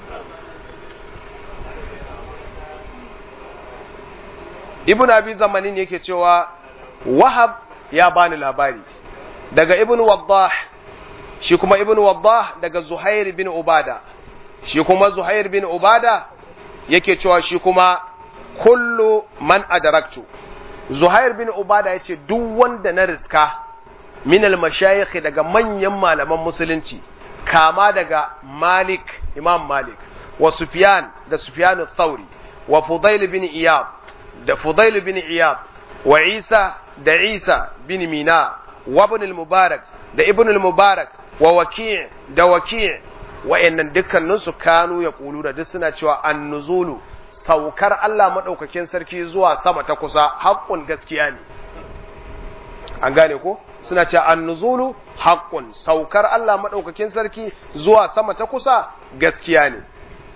ibn abi zamanin yake cewa wahab ya bani labari daga ibn waddah shi kuma ibn waddah daga zuhair bin ubada shi kuma zuhair bin ubada yake cewa shi kuma kullu man adaraktu zuhair bin ubada yace duk wanda na riska min al-mashayikh daga manyan malaman musulunci kama daga Malik Imam Malik wa Sufyan da Sufyan al-Thawri wa Fudail bin Iyad da Fudail bin Iyad wa Isa da Isa bin Mina wa Ibn al-Mubarak da Ibn al-Mubarak wa Waki' da Waki' wa'annan dukkanin su kanu ya kulu da duk suna cewa an-nuzulu saukar Allah madaukakin sarki zuwa sama ta kusa haƙƙun gaskiya ne an gane ko suna ce annuzulu haqqun saukar Allah madaukakin sarki zuwa sama ta kusa gaskiya ne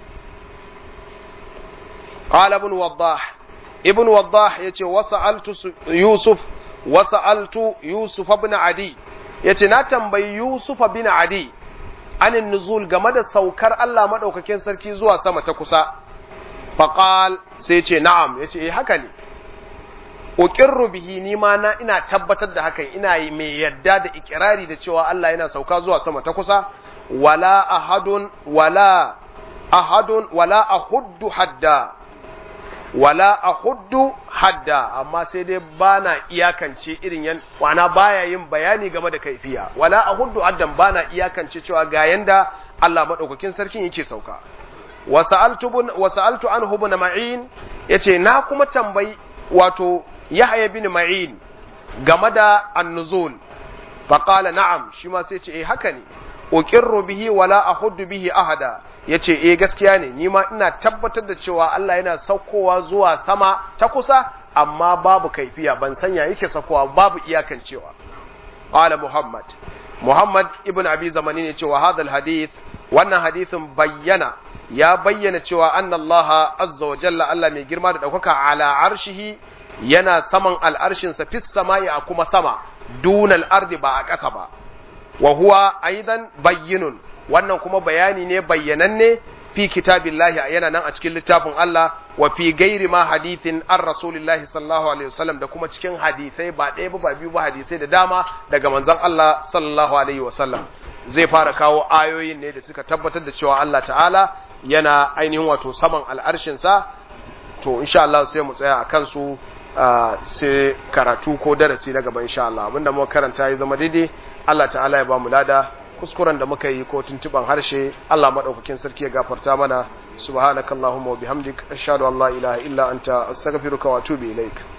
qala ibn waddah ibn waddah yace wasa'altu yusuf wasa'altu yusuf ibn adi yace na tambayi yusuf ibn adi anin nuzul game da saukar Allah madaukakin sarki zuwa sama ta kusa faqal sai ce na'am yace eh haka ne uqirru bihi ni ma na ina tabbatar da hakan ina yi mai yadda da ikirari da cewa Allah yana sauka zuwa sama ta kusa wala ahadun wala ahadun wala ahuddu hadda wala ahuddu hadda amma sai dai bana iyakance irin yan wana baya yin bayani game da kaifiya wala ahuddu haddan bana iyakance cewa ga yanda Allah madaukakin sarkin yake sauka wa sa'altu wa sa'altu anhu ibn ma'in yace na kuma tambayi wato Yahya bin Ma'in game da annuzul faqala na'am shi ma sai ce eh haka ne uqirru bihi wala ahuddu bihi ahada yace eh gaskiya ne ni ma ina tabbatar da cewa Allah yana saukowa zuwa sama ta kusa amma babu kaifiya ban sanya yake saukowa babu iyakan cewa qala Muhammad Muhammad ibn Abi Zamani ne cewa hadal hadith wannan hadithin bayyana ya bayyana cewa annallaha azza wa jalla Allah mai girma da daukaka ala arshihi yana saman al'arshinsa fis sama'i a kuma sama dunal ardi ba a ƙasa ba wa huwa aidan bayyinun wannan kuma bayani ne bayyananne fi kitabillahi yana nan a cikin littafin Allah wa fi gairi ma hadithin an rasulillahi sallallahu alaihi wasallam da kuma cikin hadisai ba ɗaya ba ba biyu ba hadisai da dama daga manzon Allah sallallahu alaihi wasallam zai fara kawo ayoyin ne da suka tabbatar da cewa Allah ta'ala yana ainihin wato saman al'arshinsa to insha Allah sai mu tsaya a kansu sai karatu ko darasi na gaba insha Allah abinda muka karanta ya zama daidai Allah ta'ala ya ba mu lada kuskuren da muka yi ko tuntuban harshe Allah madaukakin sarki ya gafarta mana subhanakallahumma wa bihamdik ashhadu an la ilaha illa anta astaghfiruka wa atubu ilaik